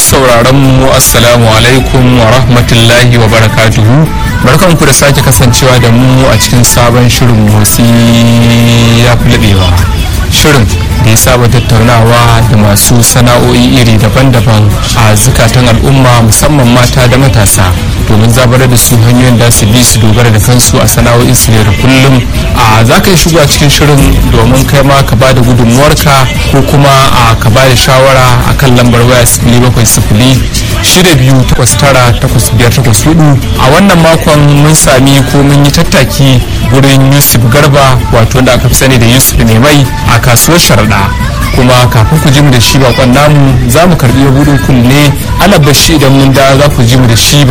sauraron mu assalamu alaikum wa rahmatullahi wa barakatuhu barkanku da sake kasancewa da mu a cikin sabon shirin motsi ya fi laɓewa shirin da ya saba tattaunawa da masu sana'o'i iri daban-daban a zukatan al'umma musamman mata da matasa domin zabar da su hanyoyin da su bi su dogara da kansu a sana'o'in su da kullum a za ka yi shigo a cikin shirin domin kai ma ka bada gudunmuwarka ko kuma a ka bada shawara a kan lambar waya sifili bakwai sifili shida biyu takwas tara takwas biyar takwas hudu a wannan makon mun sami ko mun yi tattaki wurin yusuf garba wato da aka fi sani da yusuf ne mai a kasuwar sharaɗa kuma kafin ku ji mu da shi bakon namu za mu karbi budin kunne alabashi idan mun da za ku ji mu da shi